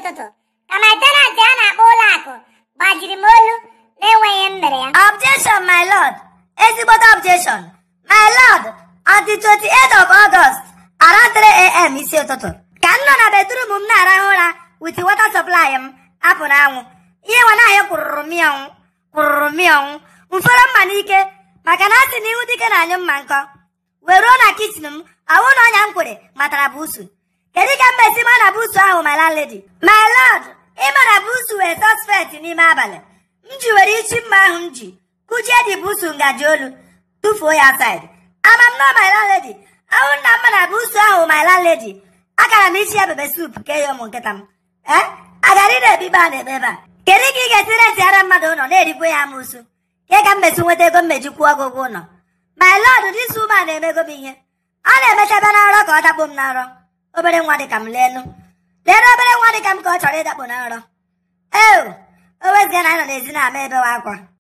ụtụtụ ka my tenant a na-akpọ ụlọ akụ gbajiri m olu na-enweghị m mere ya Objection, my lord. Ezigbote objection. My lord, on the 28th of August, around 3 a.m. isi ụtụtụ, ka m nọ na bedroom m na-arahụ ụra with water supply m apụ n'anwụ. Ihe nwa na-ayọ kwụrụrụ mịọnwụ kwụrụrụ mịọnwụ mfere mma n'ike maka na asị na ihu dike na-anyụ mma nkọ. Wee ruo na kichin m, awụ na ọnya m kwere matara buusu. Kedu ka m mesi ma na buusu ahụ my landlady? My lord, ịma na buusu wee suspect n'ime abalị. m ji were ichi mma ahụ m ji kụchie dị buusu ngaji olu tụfuo ya side ama m nọ my landlady ahụ nna mma na buusu ahụ my landlady akara m isi ya bebe sup kee ya ụmụ nkịta m ee agara ị na-ebibe a na-ebe ebe a kedu ka ị ga-esi retiara mmadụ ụlọ na-erikwa ya amụsụ ke ka m mesi nweta ego mmeji kwụọ ọgwụ ụgwọ ụlọ my lord dis woman na-emego m ihe ọ na-emechaba na nrọ ka ọ dakpo m na nrọ obere nwa dị ka m leenu leenu obere nwa dị ka m ka ọ chọrọ ịdakpo na nrọ eo o weziga na anyị nọ n'ezi na-ama ebewa akwa